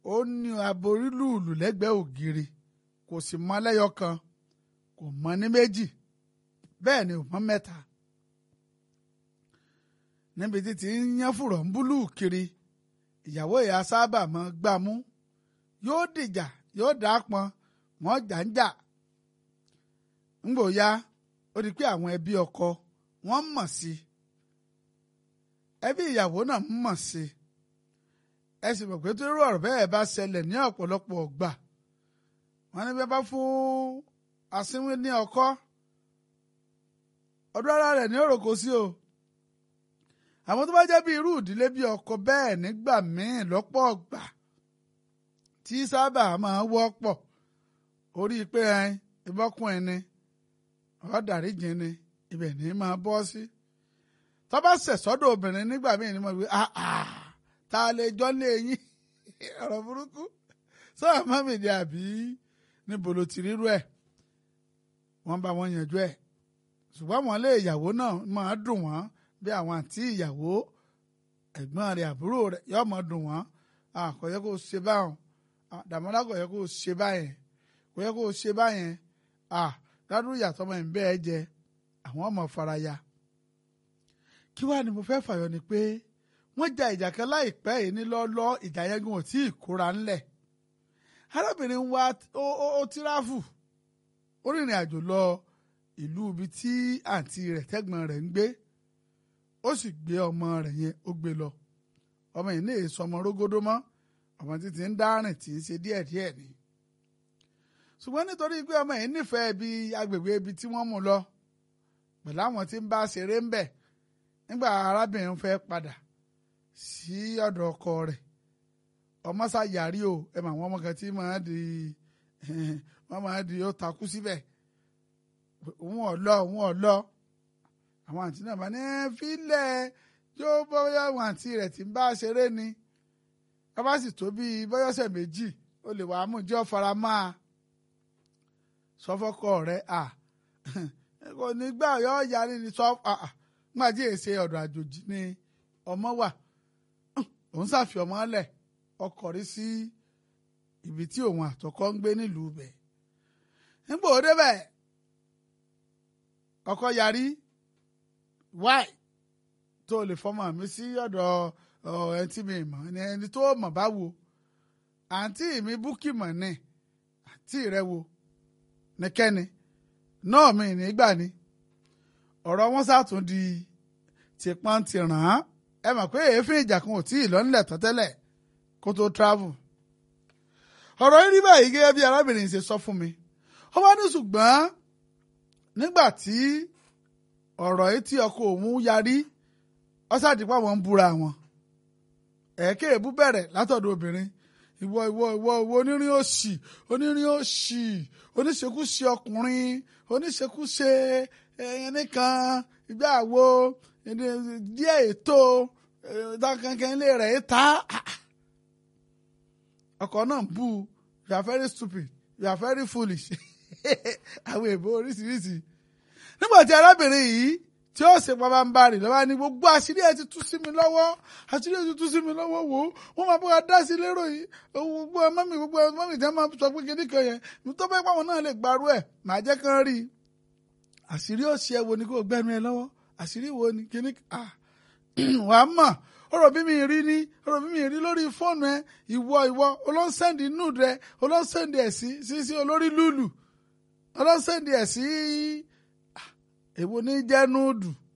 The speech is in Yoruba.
ó ní aborí lùlù lẹ́gbẹ̀ẹ́ ògiri kò sì mọ lẹ́yọ kan kò mọ ní méjì bẹ́ẹ̀ ni ò mọ mẹ́ta níbi tí ti ń yán fùrọ̀ ń búlù kiri ìyàwó ìyá sábà mọ́ gbámú yóò dìjà yóò dà pọn wọ́n jà ń jà ńgbòya ó di pé àwọn ẹbí ọkọ wọ́n mọ̀ sí ẹbí ìyàwó náà mọ̀ sí ẹ sì mọ̀ pé tó irú ọ̀rọ̀ bẹ́ẹ̀ bá ṣẹlẹ̀ ní ọ̀pọ̀lọpọ̀ ọgbà wọ́n ní bí wọ́n bá fún asínwín ní ọkọ ọdún ara rẹ̀ ní òròkó sí o àwọn tó bá jẹ́ bí irú ìdílé bí ọkọ bẹ́ẹ̀ nígbà míì lọ́pọ̀ ọgbà tí sábà máa wọ́pọ̀ orí pé ẹyin ìbọ́kùn ẹni ọ̀dàríjìn ni ibẹ̀ ní máa bọ́ sí tó bá ṣẹ̀ sọ́dọ̀ obìnrin nígbà míì ni mo wí ta lè jọ́ lé yín ọ̀rọ̀ burúkú sọ́wọ́n mọ́mì ni àbí níbo ló ti rírú ẹ̀ wọ́n bá wọn yanjú ẹ̀ ṣùgbọ́n wọn lé ìyàwó náà máa dùn wọ́n bí àwọn àǹtí ìyàwó ẹ̀gbọ́n rẹ̀ àbúrò rẹ̀ yóò máa dùn wọ́n kò yẹ kó ṣe báwọn Dàmọ́lá kò yẹ kó ṣe báyẹn kò yẹ kó ṣe báyẹn ládùúgbò ìyàtọ̀ ọmọ ẹ̀ ń bẹ́ẹ̀ jẹ àwọn ọmọ faraya kí wàá ni mo fẹ́ fàyọ ni pé wọ́n ja ìjà kan láìpẹ́ yìí ní lọ́lọ́ ìjà yẹn gan ò tí ì kóra ńlẹ̀ arábìnrin wa ó tíráfù ó rìnrìn àjò lọ ìlú ibi tí àǹtí rẹ̀ tẹ́gbọ̀n rẹ̀ ń gbé ó sì gbé ọmọ rẹ̀ yẹn ó gbé lọ ọmọ yìí ní èso ọmọ rógódó mọ́ ọmọ títí ń dárìn tí ń ṣe díẹ̀díẹ̀ ni ṣùgbọ́n nítorí pé ọmọ yìí nífẹ̀ẹ́ ibi agbègbè ibi tí wọ́n mú lọ pẹ̀lú àwọn tí ń bá ṣeré ń bẹ̀ nígbà arábìnrin fẹ́ padà sí ọ̀dọ̀ ọkọ rẹ̀ ọmọ ṣàyàrí o ẹ mà wọn ọmọ kan tí máa di wọn máa di ó takú síbẹ̀ òun ọ̀lọ́ òun ọ̀lọ́ àwọn àǹtí náà bá ní fílẹ̀ yóò bọ́yá àwọn àǹtí rẹ̀ tí ń bá ṣeré ni ká bá sì tó bíi bọ́yọ̀sẹ̀ méjì ó lè wàá mú jẹ́ ọ̀fara máa sọfọ́kọ rẹ̀ à kò ní gbà yọ yarí ni sọ nígbàdí èsè ọ̀dọ̀ àjòjì ni ọmọ wà òun ṣàfi ọmọ lẹ̀ ọkọ̀ rí sí ibi tí òun àtọkọ ń gbé nílùú bẹ̀ nígbà ó débẹ̀ ọkọ yarí wáì tó lè fọmọ mi sí ọ̀dọ̀ ẹni tí mi mọ̀ ẹni tó mọ̀ bá wo àǹtí mi búkì mọ̀ ní àǹtí rẹ wo nìkẹ́ni náà mi nígbà ni ọ̀rọ̀ wọn sàtún di tìpọ́n ti ràn án ẹ mọ̀ pé èéfín ìjà kan ò tí ì lọ́nlẹ̀ tán tẹ́lẹ̀ kó tó travel ọ̀rọ̀ yìí rí báyìí gẹ́gẹ́ bí arábìnrin ṣe sọ fún mi ó wá ní ṣùgbọ́n nígbà tí ọ̀rọ̀ yìí tí ọkọ òun yarí ọ́sàdìpá wọn ń búra wọn ẹ̀ẹ́kẹ́ èébú bẹ̀rẹ̀ látọ̀dọ̀ obìnrin ìwọ ìwọ ìwọ ìwọ onírin òṣì onírin òṣì oníṣekúṣe ọkùnrin oníṣekúṣe ẹyẹn nìkan ìgbà wo díẹ̀ ètò kankan ilé rẹ̀ ta ọkọ náà bú you are very stupid you are very foolish àwọn èèbó oríṣiríṣi nígbà tí arábìnrin yìí tí ó ṣe pàpà ń bá rìn lọ́wọ́ ni gbogbo àṣírí ẹ̀ ti tú sí mi lọ́wọ́ àṣírí ẹ̀ ti tú sí mi lọ́wọ́ wò ó wọ́n máa bọ́ dá sí lérò yìí gbogbo mọ́mì gbogbo mọ́mì tí wọ́n máa sọ pé kíní kan yẹn ní tó bẹ́ẹ̀ pàwọn náà lè gbarú ẹ̀ màá jẹ́ kán rí i àṣírí òṣì ẹ̀ wo ni kò gbẹ́nu ẹ lọ́wọ́ àṣírí wo ni kíní ah wàá mọ̀ ọ̀rọ̀ bí mi rí ní ọ̀rọ̀ bí mi rí lórí fóònù ẹ ìwọ ìwọ olóńsẹ́ndì nude rẹ olóńsẹ́ndì ẹ̀ sí sí sí olórí lùlù olóńsẹ́ndì ẹ̀ sí èwo ní jẹ́ núùdù